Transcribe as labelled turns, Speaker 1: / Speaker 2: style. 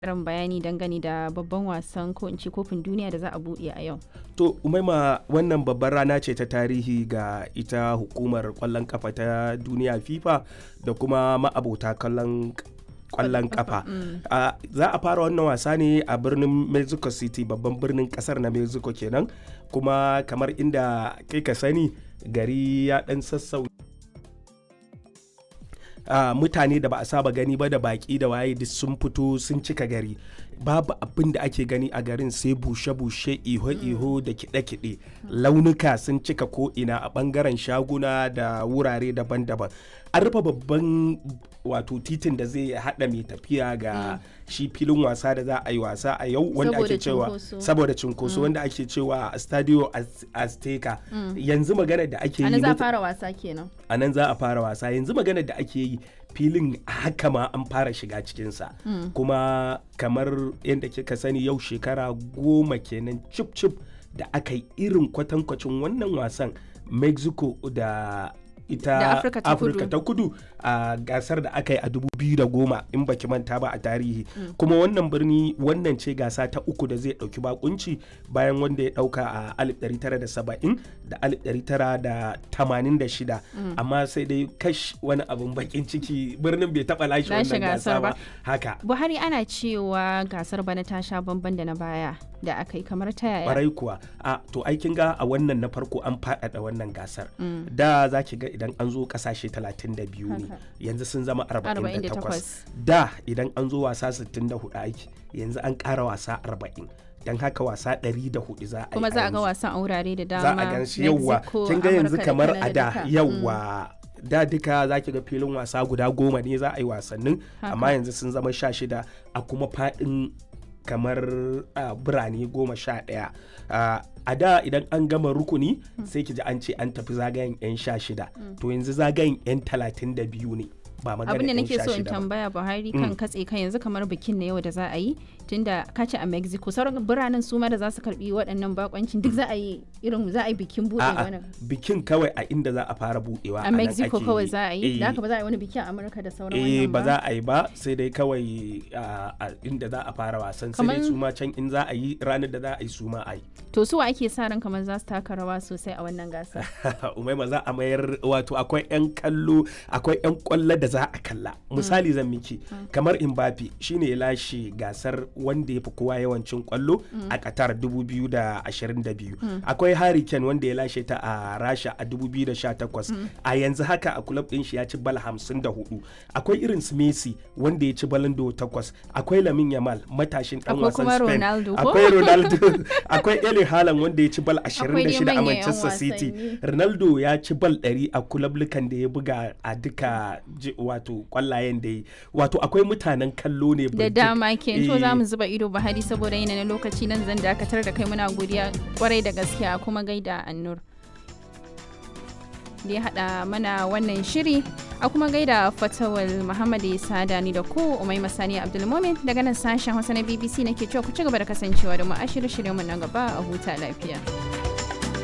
Speaker 1: karin bayani dangane da babban wasan ko in ce kofin duniya da za a buɗe a yau.
Speaker 2: To umaima wannan babbar rana ce ta tarihi ga ita hukumar kwallon kafa ta duniya FIFA da kuma ma'abota kallon kwallon kafa za a fara wannan wasa ne a birnin mexico city babban birnin kasar na mexico kenan kuma kamar inda kai ka sani gari ya dan sassau Uh, mutane da ba a saba gani ba da baki da waye duk sun fito sun cika gari babu abin da ake gani a garin sai bushe-bushe iho-iho da kiɗe-kiɗe launuka sun cika ko'ina a ɓangaren shaguna da wurare daban-daban an rufe babban wato titin da zai haɗa mai tafiya ga shi filin wasa da za a yi wasa a yau wanda ake cewa saboda cinkoso wanda ake cewa stadio azteca yanzu magana da ake yi
Speaker 1: za a fara wasa kenan
Speaker 2: a nan za a fara wasa yanzu magana da ake yi filin haka ma an fara shiga cikinsa kuma kamar yadda kika sani yau shekara goma kenan cip cip da aka yi irin kwatankwacin wannan wasan mexico da ita afirka ta kudu a gasar da aka yi a 2010 in baki manta ba a tarihi mm. kuma wannan birni wannan ce gasa ta uku da zai dauki bakunci bayan wanda ya dauka a 1970 da 1986 mm. amma sai dai kash wani abin bakin ciki birnin bai taba lashe wannan gasa ba haka
Speaker 1: buhari ana cewa gasar bana ta sha bamban da na baya da aka yi kamar ta yaya
Speaker 2: barai kuwa a to aikin ga a wannan na farko an faɗaɗa wannan gasar mm. da za ki ga idan an zo kasashe 32 ne yanzu sun zama 48 da idan an zo wasa 64 aiki yanzu an ƙara wasa 40 don haka wasa 104 za a yi
Speaker 1: kuma za a ga wasan a wurare da dama
Speaker 2: za a gan shi yauwa kin ga yanzu kamar a da yauwa da duka za ki ga filin wasa guda goma ne za a yi wasannin amma yanzu sun zama sha shida a kuma faɗin kamar uh, birane goma sha ɗaya uh, a da idan an gama rukuni mm. sai ki ji an ce an tafi zagayen 'yan sha shida mm. to yanzu zagayen 'yan talatin da biyu ne ba magana
Speaker 1: abin da nake so in tambaya buhari kan katse kan yanzu kamar bikin na yau da za a yi tunda ka ce a mexico sauran biranen su ma da za su karbi waɗannan bakoncin duk za a yi irin za a yi bikin buɗe wannan
Speaker 2: bikin kawai a inda za a fara buɗewa
Speaker 1: a mexico kawai za a yi da haka ba za a yi wani biki a amurka da sauran wannan
Speaker 2: ba za a yi ba sai dai kawai a inda za a fara wasan sai dai su ma can in za a yi ranar da za a yi su ma a yi
Speaker 1: to su ake sa ran kamar za su taka rawa sosai a wannan gasa
Speaker 2: umaima za a mayar wato akwai yan kallo akwai yan kwallo da za a kalla misali zan miki kamar Mbappe shine ya lashe gasar wanda ya fi kowa yawancin kwallo a Qatar 2022 akwai Harry Kane wanda ya lashe ta a Rasha a 2018 a yanzu haka a club din shi ya ci bal 54 akwai irin su Messi wanda ya ci balon do 8 akwai Lamine Yamal matashin dan wasan Spain akwai Ronaldo akwai Erling Haaland wanda ya ci bal 26 a Manchester City Ronaldo ya ci bal 100 a kulablukan da ya buga a duka wato kwallayen da yi wato akwai mutanen kallo ne
Speaker 1: da dama ke to za mu zuba ido bahari saboda yana na lokaci nan zan dakatar da kai muna godiya kwarai da gaskiya kuma gaida annur da ya haɗa mana wannan shiri a kuma gaida fatawal muhammad sada ni da ku umai masani abdulmumin daga nan sashen hausa na bbc nake cewa ku ci gaba da kasancewa da mu a shirye-shiryen mu na gaba a huta lafiya